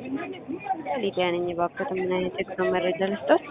ሊዲያ ነኝ። እባክዎት ምን አይነት የጉዞ መረጃ ልስጦት?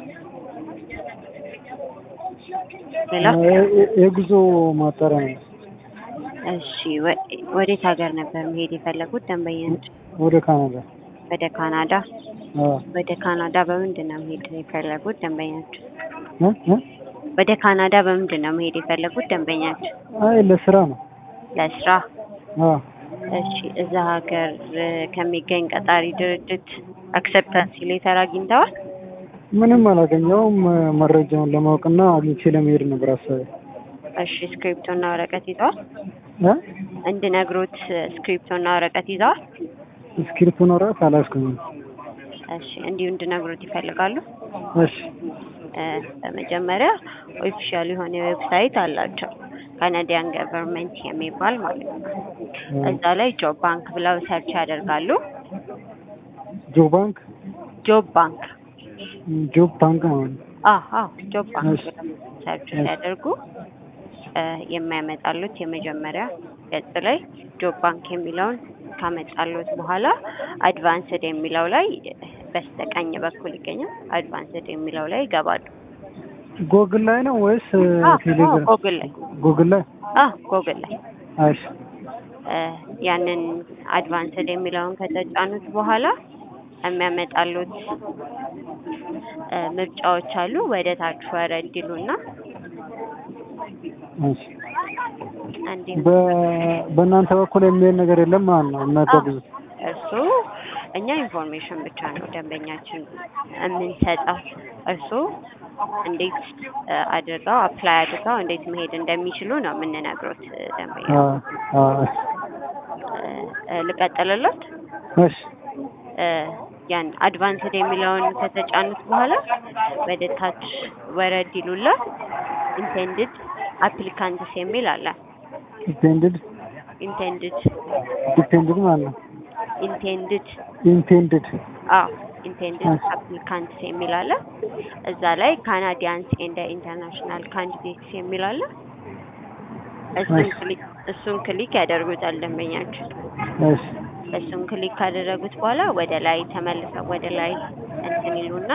ሌላ የጉዞ ማጣሪያ ነው። እሺ፣ ወ- ወዴት ሀገር ነበር መሄድ የፈለጉት ደንበኛች? ወደ ካናዳ። ወደ ካናዳ። አዎ። ወደ ካናዳ በምንድን ነው መሄድ የፈለጉት ደንበኛች? እ? እ? ወደ ካናዳ በምንድን ነው መሄድ የፈለጉት ደንበኛች? አይ ለስራ ነው። ለስራ። አዎ። እሺ፣ እዛ ሀገር እ፣ ከሚገኝ ቀጣሪ ድርጅት አክሰፕታንስ ሌተር አግኝተዋል? ምንም አላገኘውም። መረጃውን ለማወቅና አግኝቼ ለመሄድ ነበር ሀሳቤ። እሺ፣ ስክሪፕቶና ወረቀት ይዘዋል? እ? እንድነግሮት ስክሪፕቶና ወረቀት ይዘዋል? እስክሪፕቶን ወረቀት አላስኩኝም። እሺ፣ እንዲሁ እንድነግሮት ይፈልጋሉ? እሺ። እ፣ በመጀመሪያ ኦፊሻል የሆነ ዌብሳይት አላቸው ካናዲያን ገቨርንመንት የሚባል ማለት ነው። እዛ ላይ ጆብ ባንክ ብለው ሰርች ያደርጋሉ። ጆ ባንክ ጆብ ባንክ ጆብ ባንክ ማለት ነው። አዎ ጆብ ባንክ እሺ። ብለው ሰርች ሲያደርጉ እ፣ የሚያመጣሉት የመጀመሪያ ገጽ ላይ ጆብ ባንክ የሚለውን ካመጣሉት በኋላ አድቫንስድ የሚለው ላይ በስተቀኝ በኩል ይገኛል። አድቫንስድ የሚለው ላይ ይገባሉ። ጎግል ላይ ነው ወይስ አዎ ቴሌግራም? ጎግል ላይ ጎግል ላይ። አዎ ጎግል ላይ እሺ። እ፣ ያንን አድቫንስድ የሚለውን ከተጫኑት በኋላ የሚያመጣሉት እ፣ ምርጫዎች አሉ። ወደ ታች ወረድ ይሉና እሺ። እንዲህ በ- በእናንተ በኩል የሚሄድ ነገር የለም ማለት ነው የሚያጓጉዙት? እርሱ እኛ ኢንፎርሜሽን ብቻ ነው ደንበኛችን የምንሰጠው። እርሱ እንዴት እ፣ አድርገው አፕላይ አድርገው እንዴት መሄድ እንደሚችሉ ነው የምንነግሮት እ፣ ደንበኛ አዎ። አዎ። እ፣ እ፣ ልቀጥልሎት እሺ። እ፣ ያን አድቫንስድ የሚለውን ከተጫኑት በኋላ ወደ ታች ወረድ ይሉላ ኢንቴንድድ አፕሊካንትስ የሚል አለ። ዲፔንድድ ኢንቴንድድ ዲፔንድድ ማለት ነው። ኢንቴንድድ ኢንቴንድድ አዎ ኢንቴንድድ አፕሊካንትስ የሚል አለ። እዛ ላይ ካናዲያንስ ኤንድ ኢንተርናሽናል ካንዲዴትስ የሚል አለ። እሱን እሺ። ክሊክ እሱን ክሊክ ያደርጉታል ደንበኛችን። እሺ። እሱን ክሊክ ካደረጉት በኋላ ወደ ላይ ተመልሰው ወደ ላይ እንትን ይሉና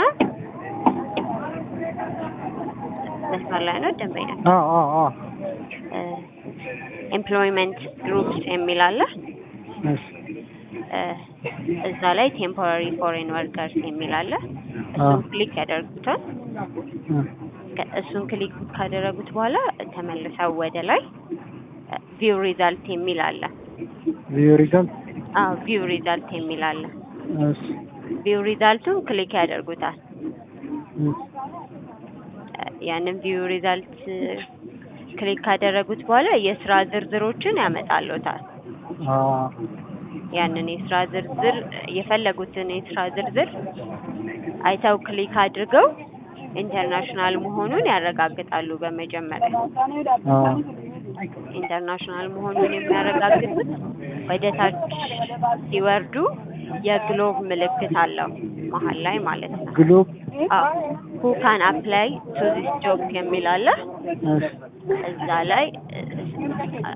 መስመር ላይ ነው ደንበኛ አዎ። አዎ። አዎ። ኤምፕሎይመንት ግሩፕስ የሚል አለ። እሺ። እ፣ እዛ ላይ ቴምፖራሪ ፎሬን ወርከርስ የሚል አለ። አዎ። እሱን ክሊክ ያደርጉታል። እ። ከ- እሱን ክሊክ ካደረጉት በኋላ ተመልሰው ወደ ላይ ቪው ሪዛልት የሚል አለ። ቪዲዮ ሪዛልት። አዎ ቪው ሪዛልት የሚል አለ። እሺ። ቪው ሪዛልቱን ክሊክ ያደርጉታል። እ። እ፣ ያንን ቪው ሪዛልት ክሊክ ካደረጉት በኋላ የስራ ዝርዝሮችን ያመጣልዎታል። አዎ። ያንን የስራ ዝርዝር የፈለጉትን የስራ ዝርዝር አይተው ክሊክ አድርገው ኢንተርናሽናል መሆኑን ያረጋግጣሉ። በመጀመሪያ አዎ። ኢንተርናሽናል መሆኑን የሚያረጋግጡት ወደ ታች ሲወርዱ የግሎብ ምልክት አለው መሀል ላይ ማለት ነው። ግሎብ። አዎ ሁ ካን አፕላይ ቱ ዚስ ጆብ የሚል አለ። እሺ። እዛ ላይ እ፣